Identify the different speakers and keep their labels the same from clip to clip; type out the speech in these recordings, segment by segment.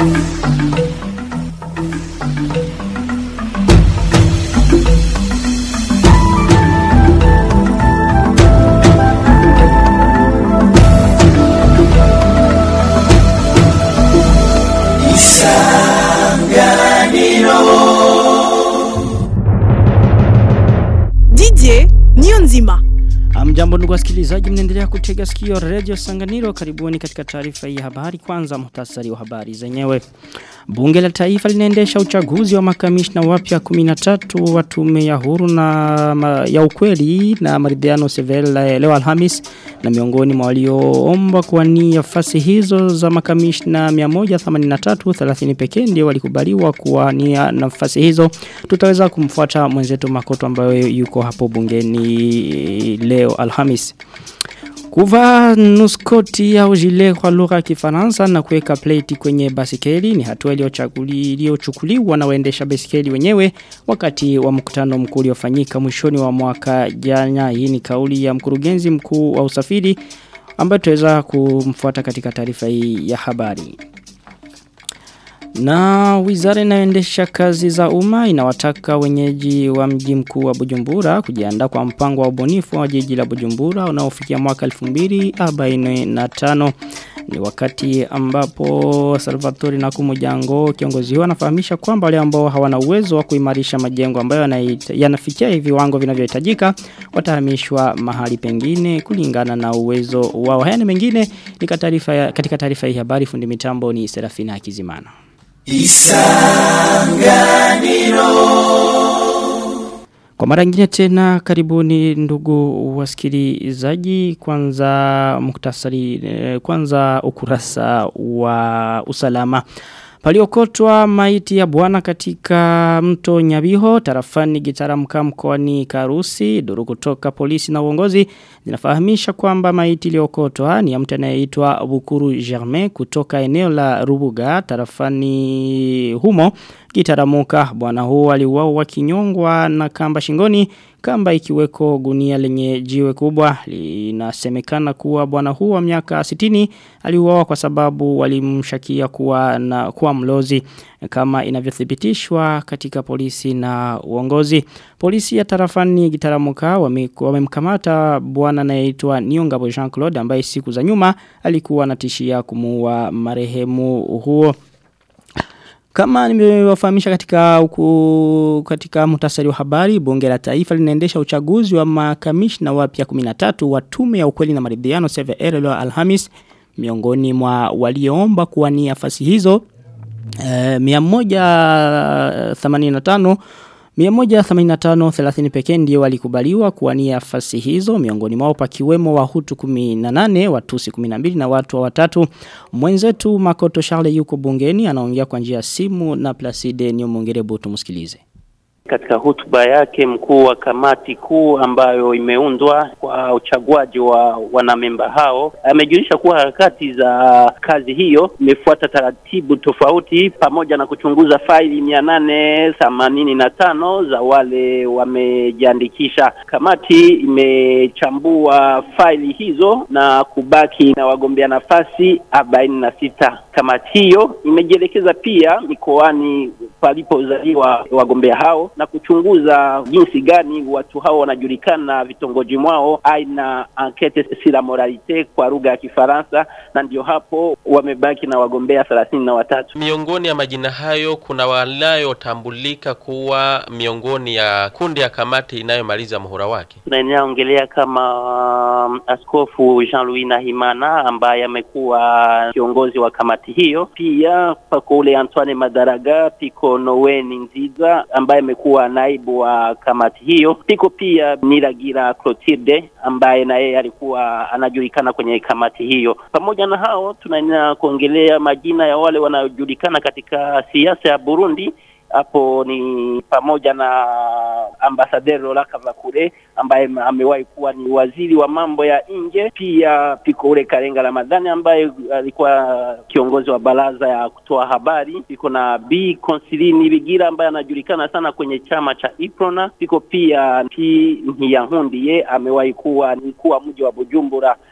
Speaker 1: Didier niyo nzima.
Speaker 2: Amjambo ndugu wasikilizaji mnaendelea kutega sikio Radio Sanganiro karibuni katika taarifa hii ya habari kwanza muhtasari wa habari zenyewe. Bunge la Taifa linaendesha uchaguzi wa makamishna wapya 13 wa tume ya huru na ma, ya ukweli na maridhiano Sevel leo Alhamis na miongoni mwa walioomba kuwania nafasi hizo za makamishna 183 30 pekee ndio walikubaliwa kuwania nafasi hizo. Tutaweza kumfuata mwenzetu Makoto ambaye yuko hapo bungeni leo Alhamis. Kuvaa nuskoti au jile kwa lugha ya Kifaransa na kuweka plate kwenye basikeli ni hatua iliyochukuliwa na waendesha basikeli wenyewe wakati wa mkutano mkuu uliofanyika mwishoni wa mwaka jana. Hii ni kauli ya mkurugenzi mkuu wa usafiri ambayo tutaweza kumfuata katika taarifa hii ya habari. Na wizara inayoendesha kazi za umma inawataka wenyeji wa mji mkuu wa Bujumbura kujiandaa kwa mpango wa ubunifu wa jiji la Bujumbura unaofikia mwaka 2045 ni wakati ambapo Salvatore Nakumujango kiongozi huyo anafahamisha kwamba wale ambao hawana uwezo wa kuimarisha majengo ambayo yanafikia hivi viwango vinavyohitajika watahamishwa mahali pengine kulingana na uwezo wao. Haya ni mengine ni katika taarifa hii habari fundi mitambo ni Serafina Kizimana. Isanganiro Kwa mara nyingine tena karibuni ndugu wasikilizaji kwanza muktasari kwanza ukurasa wa usalama Paliokotwa maiti ya bwana katika mto Nyabiho, tarafani gitaramka mkoani Karusi, duru kutoka polisi na uongozi, zinafahamisha kwamba maiti iliokotwa ni ya mtu anayeitwa Bukuru Germain kutoka eneo la Rubuga, tarafani humo, gitaramuka bwana huo aliuawa kinyongwa na kamba shingoni, kamba ikiweko gunia lenye jiwe kubwa linasemekana kuwa bwana huu wa miaka 60 aliuawa kwa sababu walimshakia kuwa na kuwa mlozi kama inavyothibitishwa katika polisi na uongozi polisi ya tarafani gitaramuka wamemkamata wame bwana anayeitwa Niongabo Jean Claude ambaye siku za nyuma alikuwa anatishia kumuua marehemu huo kama nimewafahamisha katika uku, katika muhtasari wa habari, bunge la taifa linaendesha uchaguzi wa makamishna wapya 13 wa tume ya ukweli na maridhiano CVR leo Alhamis miongoni mwa walioomba kuwania nafasi hizo eh, 185 185 30 pekee ndio walikubaliwa kuwania nafasi hizo miongoni mwao pakiwemo wahutu 18 watusi 12 na watu wa watatu mwenzetu Makoto Charles yuko bungeni anaongea kwa njia ya simu na Placide Nyomongere tumsikilize
Speaker 3: katika hotuba yake mkuu wa kamati kuu ambayo imeundwa kwa uchaguaji wa wanamemba hao amejulisha kuwa harakati za kazi hiyo imefuata taratibu tofauti pamoja na kuchunguza faili mia nane themanini na tano za wale wamejiandikisha. Kamati imechambua faili hizo na kubaki na wagombea nafasi arobaini na sita. Kamati hiyo imejielekeza pia mikoani palipozaliwa wagombea hao na kuchunguza jinsi gani watu hao wanajulikana vitongoji mwao, aina enquete sur la moralité kwa lugha ya Kifaransa, na ndio hapo wamebaki na wagombea thelathini na watatu.
Speaker 4: Miongoni ya majina hayo kuna wanayotambulika kuwa miongoni ya kundi ya kamati inayomaliza muhula wake.
Speaker 3: Tunaendelea ongelea kama um, Askofu Jean-Louis Nahimana ambaye amekuwa kiongozi wa kamati hiyo. Pia pako ule Antoine Madaraga, piko Noweni Nziza ambaye amekuwa naibu wa kamati hiyo. Piko pia Niragira Clotilde ambaye na yeye alikuwa anajulikana kwenye kamati hiyo. Pamoja na hao, tunaendelea kuongelea majina ya wale wanaojulikana katika siasa ya Burundi hapo ni pamoja na ambasaderi Lola Kavakure ambaye amewahi kuwa ni waziri wa mambo ya nje. Pia piko ule Karenga Ramadhani ambaye alikuwa kiongozi wa baraza ya kutoa habari. Piko na B Konsilini Bigira ambaye anajulikana sana kwenye chama cha Iprona. Piko pia P Ntiyankundiye amewahi kuwa ni mkuu wa mji wa Bujumbura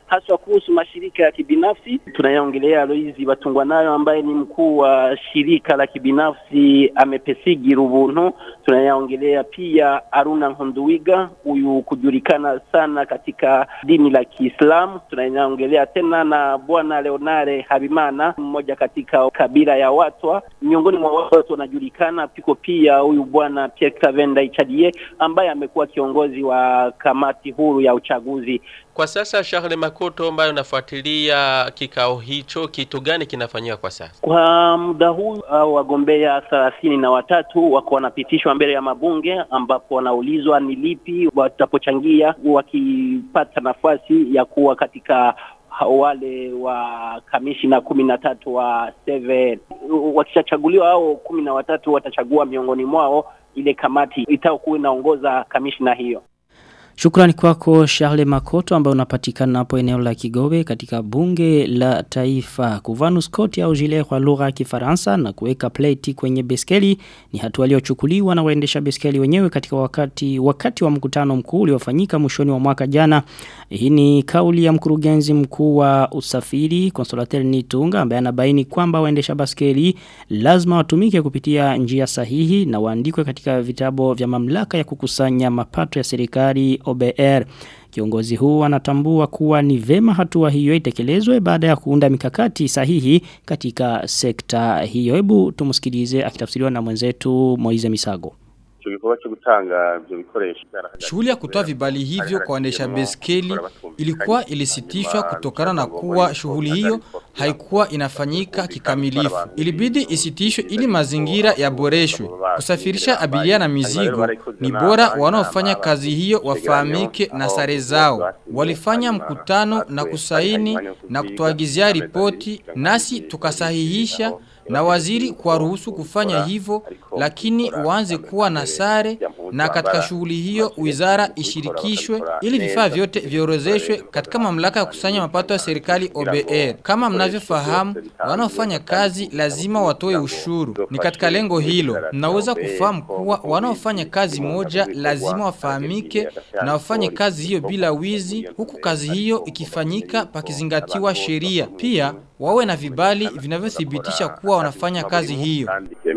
Speaker 3: haswa kuhusu mashirika ya kibinafsi. Tunayaongelea Aloizi Batungwa nayo ambaye ni mkuu wa shirika la kibinafsi Amepesigi Rubuntu. Tunayaongelea pia Aruna Nkunduwiga, huyu kujulikana sana katika dini la Kiislamu. Tunayaongelea tena na bwana Leonare Habimana, mmoja katika kabila ya Watwa. Miongoni mwa watu wanajulikana piko pia huyu bwana Pierre Clavenda Ichadie ambaye amekuwa kiongozi wa kamati huru ya uchaguzi.
Speaker 4: Kwa sasa Charles Makoto ambayo unafuatilia kikao hicho, kitu gani kinafanyika kwa sasa?
Speaker 3: Kwa muda huu au wagombea thelathini na watatu wako wanapitishwa mbele ya mabunge, ambapo wanaulizwa ni lipi watapochangia wakipata nafasi ya kuwa katika wale wa kamishina kumi na tatu wa seven. Wakishachaguliwa hao kumi na watatu watachagua miongoni mwao ile kamati itakuwa inaongoza kamishina hiyo.
Speaker 2: Shukrani kwako Charles Makoto ambaye unapatikana hapo eneo la Kigobe katika bunge la taifa. Kuvaa nuskoti au gilet kwa lugha ya Kifaransa na kuweka plate kwenye beskeli ni hatua iliyochukuliwa na waendesha beskeli wenyewe katika wakati wakati wa mkutano mkuu uliofanyika mwishoni wa mwaka jana. Hii ni kauli ya mkurugenzi mkuu wa usafiri Consolateur Nitunga ambaye anabaini kwamba waendesha baskeli lazima watumike kupitia njia sahihi na waandikwe katika vitabu vya mamlaka ya kukusanya mapato ya serikali OBR. Kiongozi huu anatambua kuwa ni vema hatua hiyo itekelezwe baada ya kuunda mikakati sahihi katika sekta hiyo. Hebu tumsikilize akitafsiriwa na mwenzetu Moize Misago.
Speaker 5: Shughuli ya kutoa vibali hivyo kwa waendesha beskeli ilikuwa ilisitishwa kutokana na kuwa shughuli hiyo haikuwa inafanyika kikamilifu. Ilibidi isitishwe ili mazingira yaboreshwe. Kusafirisha abiria na mizigo ni bora wanaofanya kazi hiyo wafahamike na sare zao. Walifanya mkutano na kusaini na kutuagizia ripoti nasi tukasahihisha na waziri kwa ruhusu kufanya hivyo lakini waanze kuwa na sare na katika shughuli hiyo wizara ishirikishwe ili vifaa vyote viorozeshwe katika mamlaka ya kusanya mapato ya serikali OBR. Kama mnavyofahamu, wanaofanya kazi lazima watoe ushuru. Ni katika lengo hilo, mnaweza kufahamu kuwa wanaofanya kazi moja lazima wafahamike na wafanye kazi hiyo bila wizi, huku kazi hiyo ikifanyika pakizingatiwa sheria. Pia wawe na vibali vinavyothibitisha kuwa wanafanya kazi hiyo.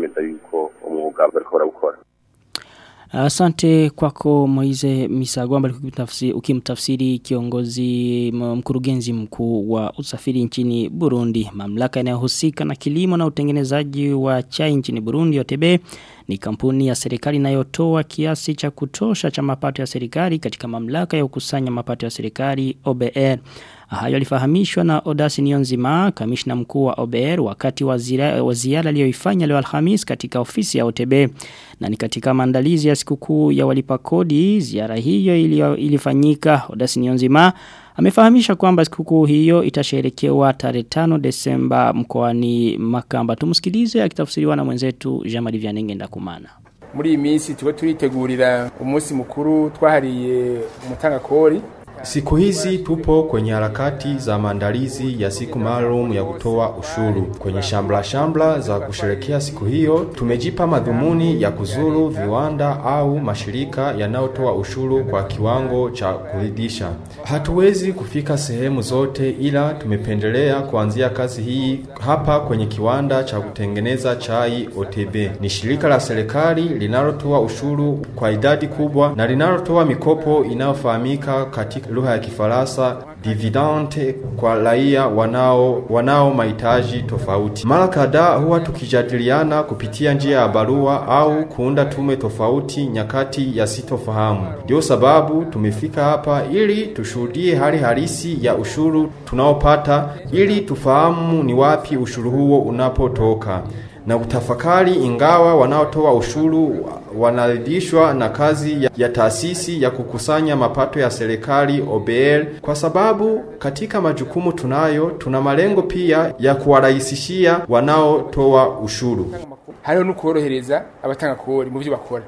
Speaker 2: Asante kwako Moize Misagwamba ukimtafsiri kiongozi mkurugenzi mkuu wa usafiri nchini Burundi. Mamlaka inayohusika na kilimo na utengenezaji wa chai nchini Burundi OTB ni kampuni ya serikali inayotoa kiasi cha kutosha cha mapato ya serikali katika mamlaka ya kukusanya mapato ya serikali OBR. Hayo alifahamishwa na Odasi Nionzima, kamishna mkuu wa OBR wakati wa ziara aliyoifanya leo Alhamis katika ofisi ya OTB. Na ni katika maandalizi ya sikukuu ya walipa kodi, ziara hiyo ilifanyika Odasi Nionzima amefahamisha kwamba sikukuu hiyo itasherekewa tarehe 5 Desemba mkoani Makamba. Tumsikilize akitafsiriwa na mwenzetu Jean-Marie Vianenge Ndakumana.
Speaker 6: Muri iyi minsi tuba turitegurira umunsi mukuru twahariye umutanga kori
Speaker 7: Siku hizi tupo kwenye harakati za maandalizi ya siku maalum ya kutoa ushuru. Kwenye shambla shambla za kusherekea siku hiyo, tumejipa madhumuni ya kuzuru viwanda au mashirika yanayotoa ushuru kwa kiwango cha kuridhisha. Hatuwezi kufika sehemu zote, ila tumependelea kuanzia kazi hii hapa kwenye kiwanda cha kutengeneza chai OTB. Ni shirika la serikali linalotoa ushuru kwa idadi kubwa na linalotoa mikopo inayofahamika katika lugha ya Kifaransa dividende kwa raia wanao wanao mahitaji tofauti. Mara kadhaa huwa tukijadiliana kupitia njia ya barua au kuunda tume tofauti nyakati ya sitofahamu. Ndio sababu tumefika hapa ili tushuhudie hali halisi ya ushuru tunaopata ili tufahamu ni wapi ushuru huo unapotoka na kutafakari ingawa wanaotoa ushuru wanaridhishwa na kazi ya, ya taasisi ya kukusanya mapato ya serikali OBR kwa sababu katika majukumu tunayo tuna malengo pia ya kuwarahisishia wanaotoa ushuru.
Speaker 6: hariho no korohereza abatanga kori mu byo bakora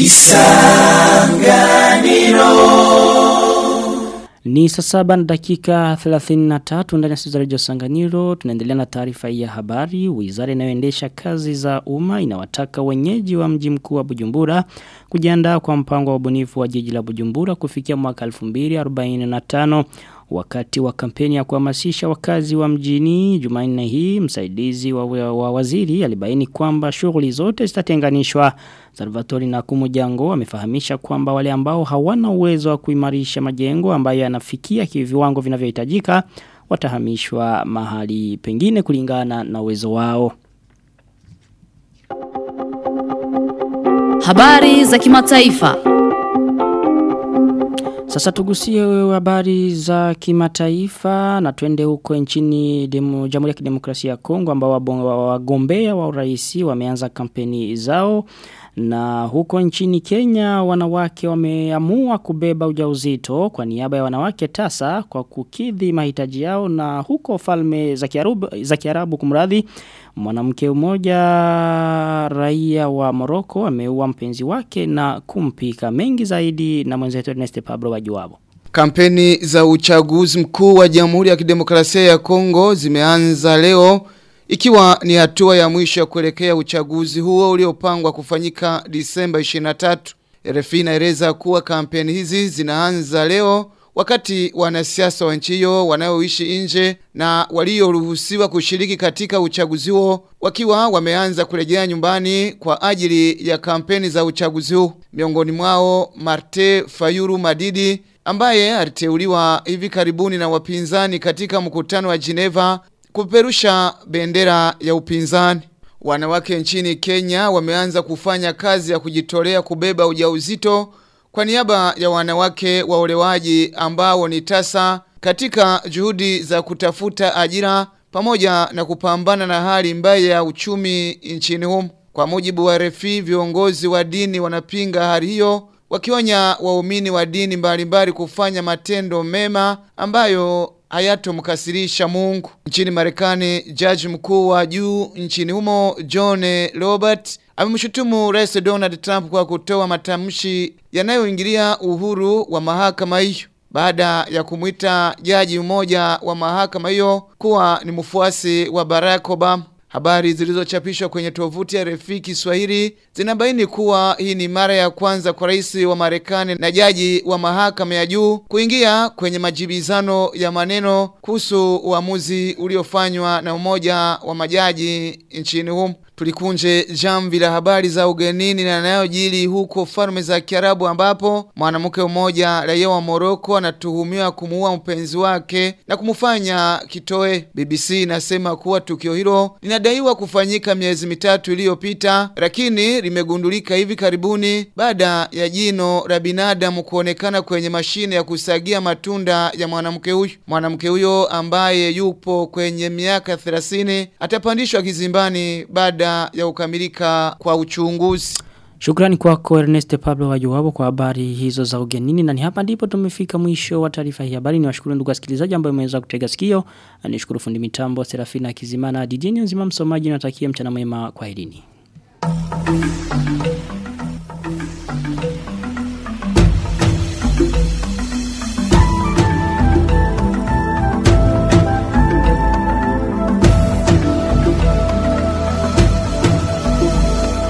Speaker 2: Ni saa saba na dakika 33 ndani ya studio za Radio Sanganiro tunaendelea na taarifa hii ya habari. Wizara inayoendesha kazi za umma inawataka wenyeji wa mji mkuu wa Bujumbura kujiandaa kwa mpango wa ubunifu wa jiji la Bujumbura kufikia mwaka 2045. Wakati wa kampeni ya kuhamasisha wakazi wa mjini Jumanne hii msaidizi wa, wa waziri alibaini kwamba shughuli zote zitatenganishwa. Salvatori na Kumujango amefahamisha kwamba wale ambao hawana uwezo wa kuimarisha majengo ambayo yanafikia viwango vinavyohitajika watahamishwa mahali pengine kulingana na uwezo wao.
Speaker 8: Habari za kimataifa.
Speaker 2: Sasa tugusie habari za kimataifa na twende huko nchini demo, Jamhuri ya Kidemokrasia ya Kongo ambao wagombea wa urais wameanza kampeni zao na huko nchini Kenya wanawake wameamua kubeba ujauzito kwa niaba ya wanawake tasa kwa kukidhi mahitaji yao na huko falme za Kiarabu za Kiarabu kumradhi mwanamke mmoja raia wa Morocco ameua mpenzi wake na kumpika mengi zaidi na mwenzetu Ernest Pablo wajuabo
Speaker 9: Kampeni za uchaguzi mkuu wa Jamhuri ya Kidemokrasia ya Kongo zimeanza leo ikiwa ni hatua ya mwisho ya kuelekea uchaguzi huo uliopangwa kufanyika Disemba 23. RFI inaeleza kuwa kampeni hizi zinaanza leo wakati wanasiasa wa nchi hiyo wanaoishi nje na walioruhusiwa kushiriki katika uchaguzi huo wakiwa wameanza kurejea nyumbani kwa ajili ya kampeni za uchaguzi huu. Miongoni mwao Marte Fayuru Madidi ambaye aliteuliwa hivi karibuni na wapinzani katika mkutano wa Geneva kuperusha bendera ya upinzani. Wanawake nchini Kenya wameanza kufanya kazi ya kujitolea kubeba ujauzito kwa niaba ya wanawake waolewaji ambao ni tasa katika juhudi za kutafuta ajira pamoja na kupambana na hali mbaya ya uchumi nchini humo. Kwa mujibu wa refi viongozi wa dini wanapinga hali hiyo wakionya waumini wa dini mbalimbali kufanya matendo mema ambayo hayatomkasirisha Mungu. Nchini Marekani, jaji mkuu wa juu nchini humo John Robert amemshutumu Rais Donald Trump kwa kutoa matamshi yanayoingilia uhuru wa mahakama hiyo baada ya kumwita jaji mmoja wa mahakama hiyo kuwa ni mfuasi wa Barack Obama. Habari zilizochapishwa kwenye tovuti ya Refi Kiswahili zinabaini kuwa hii ni mara ya kwanza kwa rais wa Marekani na jaji wa mahakama ya juu kuingia kwenye majibizano ya maneno kuhusu uamuzi uliofanywa na umoja wa majaji nchini humo. Tulikunje jamvi la habari za ugenini na yanayojiri huko falme za Kiarabu ambapo mwanamke mmoja raia wa Morocco anatuhumiwa kumuua mpenzi wake na kumfanya kitoe. BBC inasema kuwa tukio hilo linadaiwa kufanyika miezi mitatu iliyopita, lakini limegundulika hivi karibuni baada ya jino la binadamu kuonekana kwenye mashine ya kusagia matunda ya mwanamke huyo. Mwanamke huyo ambaye yupo kwenye miaka 30 atapandishwa kizimbani baada ya kukamilika kwa uchunguzi.
Speaker 2: Shukrani kwako Ernest Pablo wajuwabo kwa habari hizo za ugenini na ni hapa ndipo tumefika mwisho wa taarifa hii habari ni washukuru ndugu wasikilizaji ambao mmeweza kutega sikio na nishukuru fundi mitambo Serafina Kizimana DJ nzima msomaji natakia mchana mwema kwa herini.